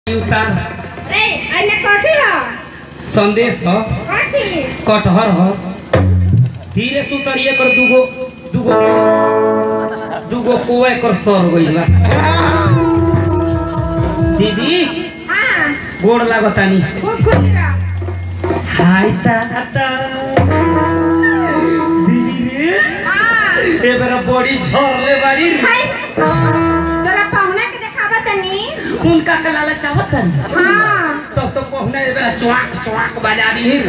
उतार रे एमे कथी ह संदेश ह कथी कटहर ह धीरे से उतरिए कर दूगो दूगो दूगो कोआ कर सर गइल बा दीदी हां गोड़ लागतानी खूब खुश रह हाय ताता दीदी रे हां ए बेरा बड़ी झरले बाड़ी रे हाय तोरा पहुना के देखाबा तनी उनका के लाला चावत हां तब तो पहुना ए बेरा चुआक चुआक बजा दी है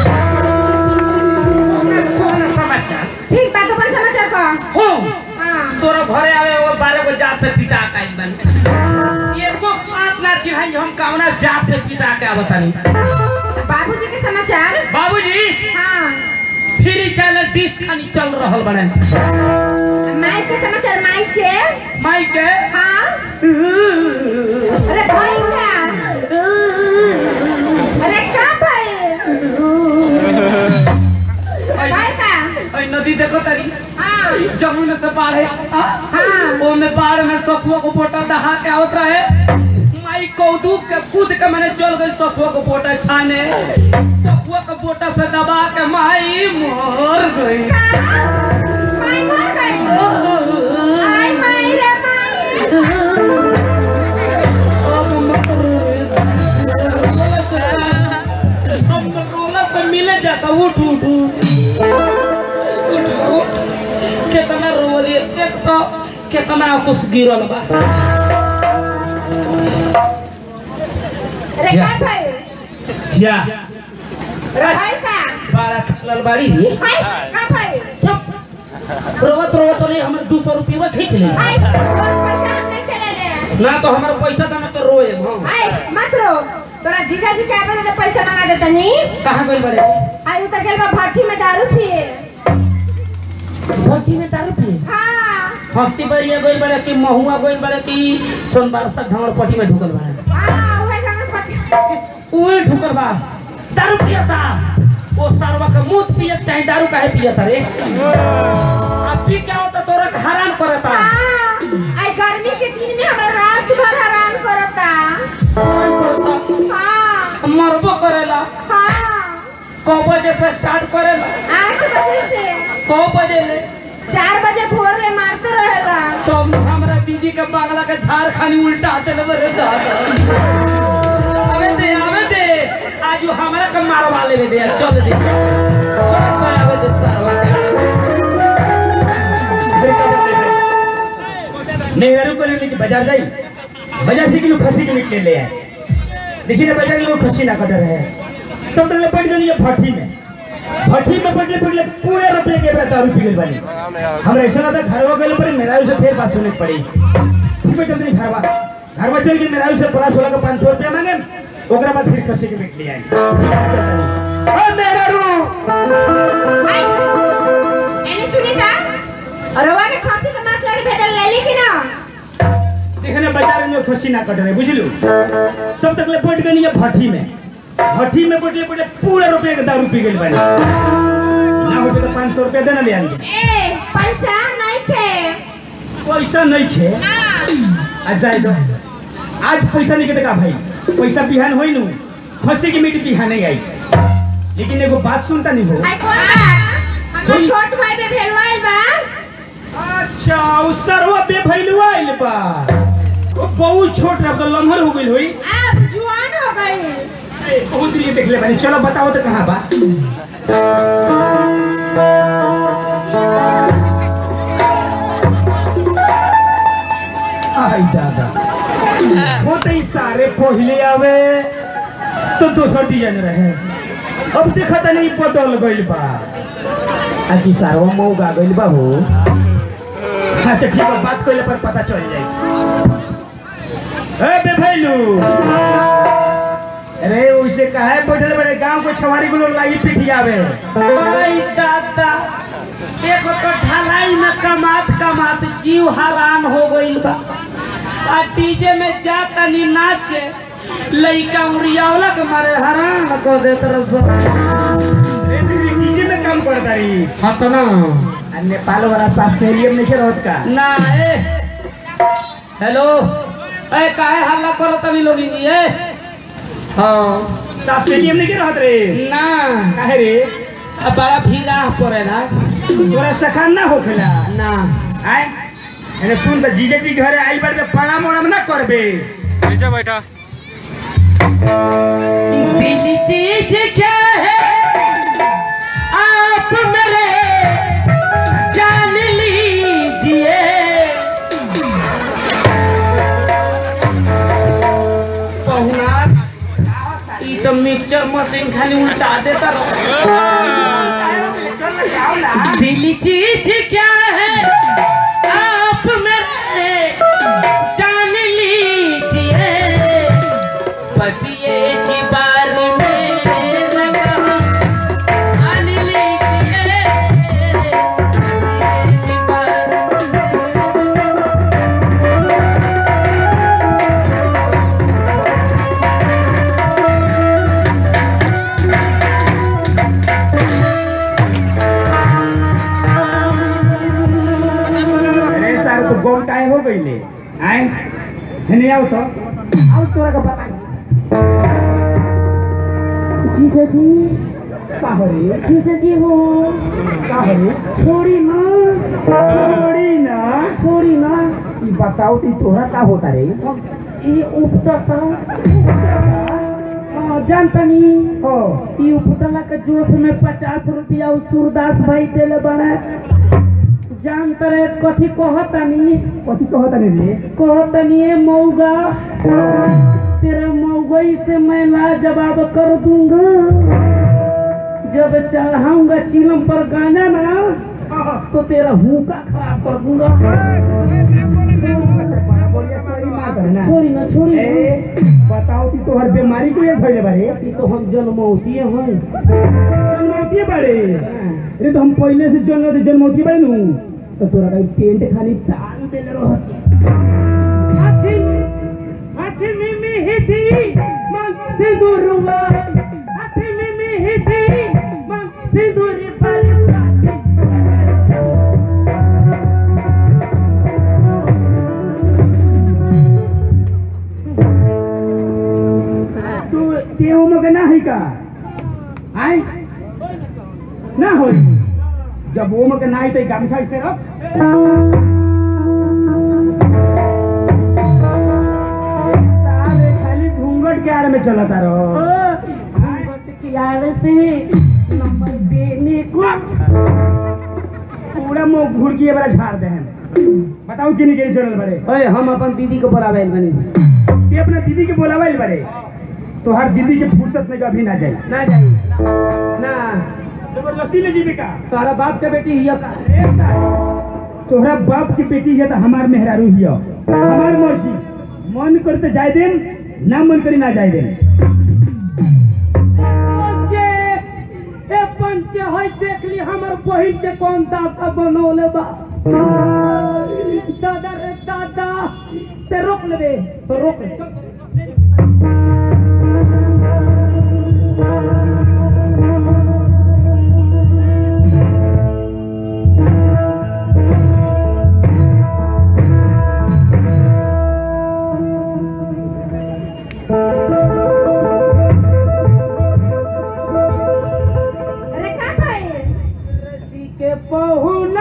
कौन समाचार ठीक बा तो बड़ समाचार कह हो हां तोरा घरे आवे वो बारह गो जात से पिटा के आइल बानी एको बात ना चिढ़ाई हम कावना जात से पिटा के आवतानी बाबूजी के समाचार बाबूजी हां फ्री चैनल डिश खानी चल रहल बड़े माई के समाचार माई के माई के हां अरे भाई का अरे का भाई भाई का ओइ नदी देखो तारी हां जमुना से बाढ़ आवता हाँ। ओमे बाढ़ में सफुआ को पोटा दहा के आवत रहे माई कौदू के कूद के मैंने चल गई सफुआ को पोटा छाने सफुआ को पोटा से दबा के माई मर गई माई मर गई आई माई रे माई अब मत रोए। अब तो रोला से मिले जाता उठ उठ उठ उठ उठ कितना रो रही है एक तो कितना कुछ गिरल बा अरे जा। का भाई जा भाई का बारह खलल बाड़ी रे भाई का भाई चुप रोवत रोवत नहीं हमें दो सौ रुपया खींच ले भाई और पैसा हम नहीं चले ले ना तो हमारा पैसा था ना तो रोए हम भाई मत रो तोरा जीजा जी के आवे तो पैसा मंगा देता नहीं कहाँ गई बड़े आई उतर गेल बा भट्टी में दारू पिए भट्टी में दारू पिए हां हस्ती बरिया गई बड़े कि महुआ गई बड़े कि सोनबार से ढंगर पट्टी में ढुकल बा हां ओए ढंगर पट्टी उहे ढुकल बा दारू पिया था वो सरवा का मुंह पिए चाहे दारू काहे पिया था रे अब पी क्या होता तोरा के हराम करता हां आई गर्मी के दिन में हमरा रात भर हैरान करता हां मरबो करेला हां कौ बजे से स्टार्ट करेला आठ बजे से कौ बजे ले चार बजे भोर में मारते रहेला तो हमरा दीदी के बांगला के झाड़ खानी उल्टा हाथे ले बरे दादा आवे दे आवे दे आज वो हमरा के मारवा लेवे दे चल दे चल तो आवे दे सारवा के नेहरू को लेके बाजार जाई बाजार से किलो खसी के मीट ले ले आए देखिए ना बाजार में वो खसी ना कदर है तब तक पड़ गई ये भट्टी में भट्टी में पड़ले पड़ले पूरे रुपये के दारू पी गई वाली हमरा ऐसा लगा घरवा गए पर मेरा से फिर बात सुनने पड़ी ठीक है चल नहीं घरवा घरवा चल के मेरा से पड़ा सोलह का पाँच सौ रुपया मांगे ओकरा बाद फिर खसी के मीट ले आए ओ मेरा रू आई एने सुनी का अरवा के खांसी के मास लगे भेदल ले ली कि ना देखने बाजार में खसी ना कट रहे बुझलू तब तक ले बैठ गई ये भट्टी में भट्टी में बैठले बैठले पूरा रुपये के दारू पी गई बानी ना हो तो पाँच सौ रुपया देना ले आएंगे ए पैसा नहीं थे पैसा नहीं खे ना आज जाए दो आज पैसा नहीं के देखा भाई पैसा बिहान होई नु खसी की मीट बिहान नहीं आई लेकिन एगो बात सुनता नहीं हो आई कौन बा हमर छोट भाई बे भेलवाइल बा अच्छा उ सरवा पे भइलुआ आइल बा वो बहुत छोट रहा तो लम्हर हो गइल होई अब जुआन हो गई ए, बहुत दिन देख ले बानी चलो बताओ तो कहाँ बा आई दादा वो तो ई सारे पहले आवे तो दोसर डिजाइन रहे अब देखा था नहीं बदल गइल बा आज की सारवा मौगा गइल बा हो अच्छा ठीक है बात कइले पर पता चल जाई ए बे भैलू अरे उसे कहे बैठल बड़े गांव को छवारी को लोग लागी पिटियावे ओए दादा एक तो ढलाई में कमात कमात जीव हरान हो गइल बा आ डीजे में जाता नी नाचे लइका उड़ियावला के मारे हरान कर देत रस अरे दीदी डीजे में काम करता रही हतना आ नेपाल वाला साथ सेलियम नहीं रहत का ना ए हेलो ए काहे हल्ला करो तनी लोग जी ए हाँ साफ स्टेडियम नहीं के रहत रे ना काहे रे अब बड़ा भीड़ा पड़ेला तोरा सखान ना होखेला ना आय अरे सुन त जीजे जी घरे आइल बार त प्रणाम उणाम ना करबे नीचे बैठा दिल चीज क्या है आप मेरे जान लीजिए पहुना ई तो मिक्सचर मशीन खाली उल्टा देता रहो दिल चीज क्या है आप मेरे जान लीजिए बस ये की बार में मान लीजिए ये की बार अरे सार तो गोम काहे हो गईले आय हेने आओ तो आओ तोरा का पता जीजा जी का हो रे जीजा जी हो का हो रे छोड़ी ना छोड़ी ना छोड़ी ना ई बताओ ती तोरा का होता रे ये उपटता हाँ जानता नहीं हो ई उपटला के जोश में पचास रुपया उ सूरदास भाई देले बने जान तरे कथी कहतनी कथी कहता रे रे कहतनी ए मऊगा तेरे मऊगई से मैं लाजवाब कर दूंगा जब चढ़ाऊंगा चिलम पर गाना ना तो तेरा हुक्का खराब कर दूंगा बोलिए सॉरी मार करना छोड़ी ना छोड़ी ना ए बताओ ती तोहर बीमारी के लिए भइले बारे ई तो हम जन्मौती हैं जन्मौती बारे अरे तो हम पहले से जन्म जन्मौती बारे नु तो तोरा का टेंट खाली तान देले रहत हाथी हाथी में में ही थी मांग से दूरुआ हाथी में में ही थी मांग से दूरी पर तू ते ओम के ना है का आय ना हो जब ओम के ना है तो गामछा से रख सारे खाली घूंघट के आड़ में चलता रहो किनारे से नंबर देने को पूरा मुंह घूर के बड़ा झाड़ दे हम बताओ किन के चलल बड़े ओए हम अपन दीदी को बुलावे बनी ते अपना दीदी के बोलावल बड़े तो हर दीदी के फुर्सत में कभी ना जाए ना जाई ना जबरदस्ती ले जीवे का तोहरा बाप के बेटी हिया का तोहरा बाप की बेटी है तो हमार मेहरारू हियो हमार मर्जी मन करते जाए देम ना मन करी ना जाए देम पंचे ए पंचे होय देख ली हमर बहिन के कौन दादा बनौले बा दादा रे दादा ते रोक लेबे तो रोक ले अरे का भाई रसी के पहुना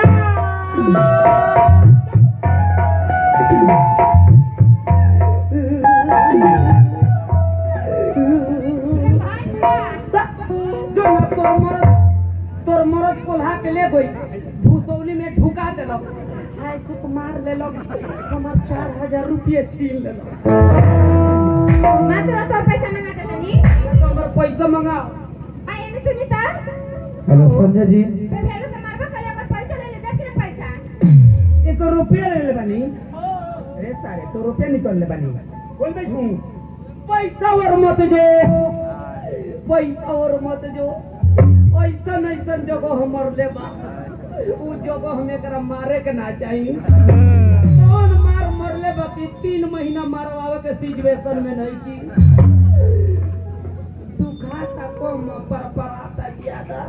जो ना तोर मरद तोर मरद कोल्हा के ले गई भूसौली में ढुका देलक हाय सुत मार लेलक हमर चार हजार रुपये छीन लेलक मात्र तो पैसा मंगा दे तनी हमर पैसा मंगाओ आई एने सुनीता हेलो संजय जी बे भेलू के मारबा कले अगर पैसा ले ले देख रे पैसा एक रुपया ले ले बनी अरे सारे तो रुपया निकल ले बनी बोल बे झूम पैसा और मत जो पैसा और मत जो ऐसन ऐसन जगह हमर लेबा उ जगह हम एकरा मारे के ना चाहिए कौन मार मरले बाकी तीन महीना मारवावे के सिचुएशन में नहीं की दुखाता कम पर पराता ज्यादा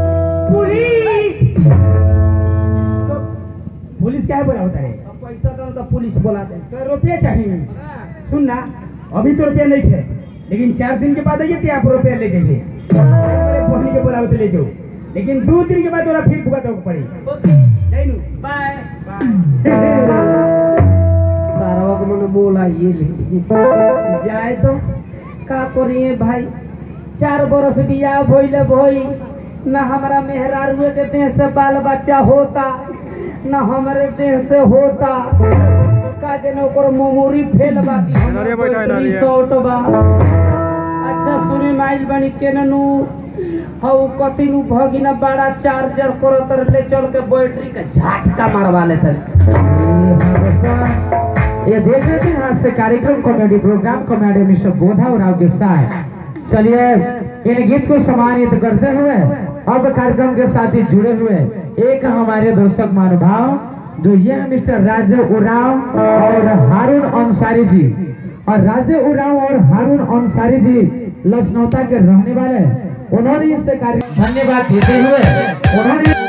पुलिस तो पुलिस क्या है बोला होता है अब पैसा तो तो पुलिस बोला दे तो रुपये चाहिए सुन ना अभी तो रुपया नहीं थे लेकिन चार दिन के बाद आइए तो आप रुपया ले जाइए पढ़ने के बोला ले जाओ लेकिन दो दिन के बाद वाला फिर भुगत होगा पड़ी ओके नहीं नू बाय बाय सारा को मैंने बोला ये ले जाए तो का करिए भाई चार बरस बियाह भइले भई न हमारा मेहरारुए के देह से बाल बच्चा होता न हमारे देह से होता का जन ओकर मेमोरी फेल बा कि हमर बैटरी शॉर्ट बा अच्छा सुनी माइल बनी केननु हऊ कतिनु भगिना बड़ा चार्जर करत ले चल के बैटरी के झटका मारवा लेते ये देख रहे थे आज से कार्यक्रम comedy program comedy mister Bodha और आपके साथ चलिए इन गीत को सम्मानित करते हुए अब कार्यक्रम के साथ ही जुड़े हुए एक हमारे दर्शक महानुभाव जो ये मिस्टर राजदेव उराव और हारून अंसारी जी और राजदेव उराव और हारून अंसारी जी लखनौता के रहने वाले उन्होंने इस कार्य धन्यवाद देते हुए उन्होंने